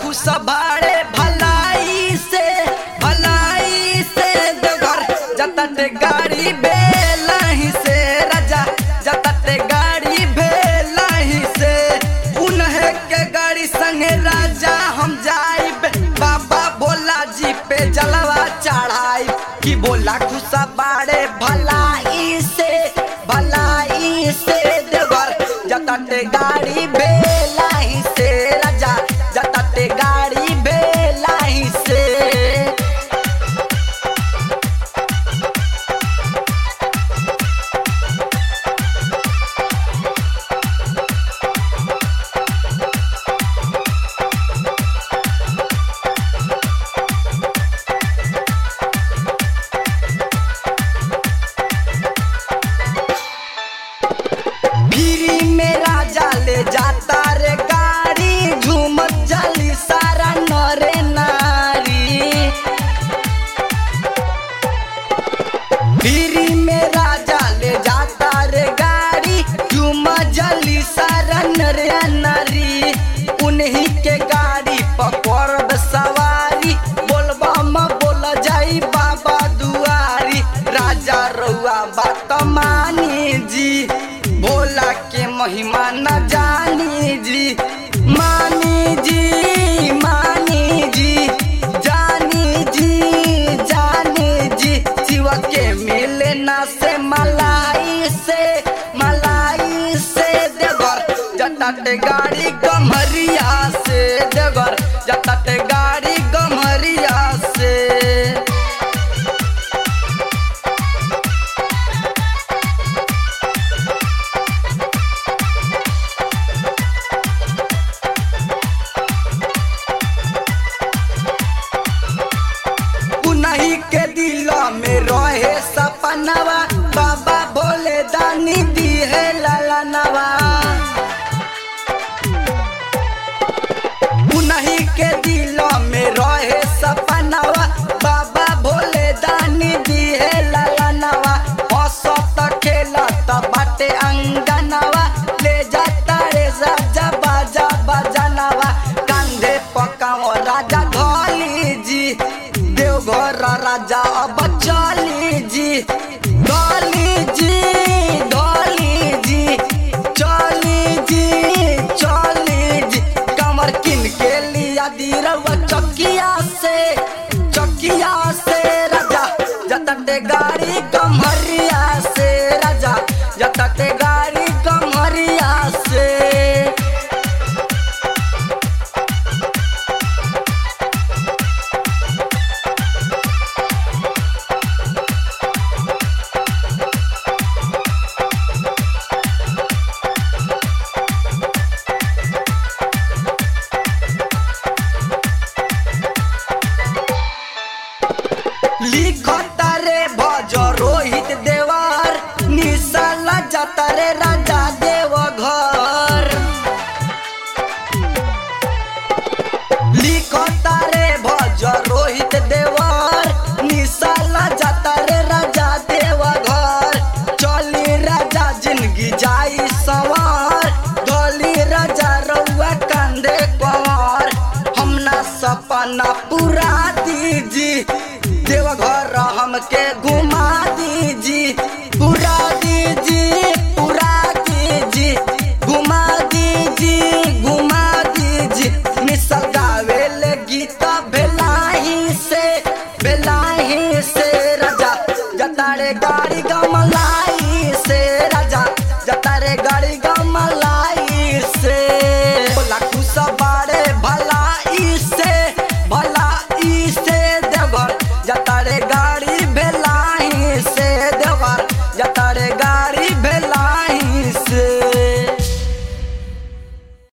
खुश बाड़े भलाई से भलाई से देवघर जतट गाड़ी बेलही से राजा जतट गाड़ी बेलही से उन्हें के गाड़ी संगे राजा हम जाइब बाबा भोला जी पे जलवा चढ़ाई कि बोला खुशा बाड़े भलाई से भलाई से देवर जतट गाड़ी बेलाई से राजा जतट गाड़ी बेलाई से फिरी में राजा ले जाता रे गाड़ी झूमत जली सारा नरे नारी फिरी में राजा ले जाता रे गाड़ी झूमत जली सारा नरे नारी उन्हीं के गाड़ी पकड़ सवारी बोलबा म बोल जाई बाबा दुआरी राजा रउआ बात मानी जी भोला के महिमा न जानी जी मानी जी मानी जी जानी जी जानी जी शिव के मिले ना से मलाई से मलाई से देवर जतट गाड़ी गमरिया से देवर जतट गाड़ी गमरिया से उन्हीं के दिल में रहे सपनवा बाबा भोले दानी दी है ललनवा उन्हीं के दिल में रहे सपनवा बाबा भोले दानी दी है ललनवा हंसत खेलत बाटे अंगनवा ले जाता रे राजा बाजा बजनवा कंधे पकाओ राजा धोली जी देवघर राजा अब चली जी धोली जी धोली जी चली जी चली जी कमर किन के लिया दीरवा चकिया से चकिया से राजा जतटे गाड़ी कमरिया से राजा जतटे गाड़ी कमरिया से लिखता रे भज रोहित देवर निशाला जाता रे राजा देव घर लिखता रे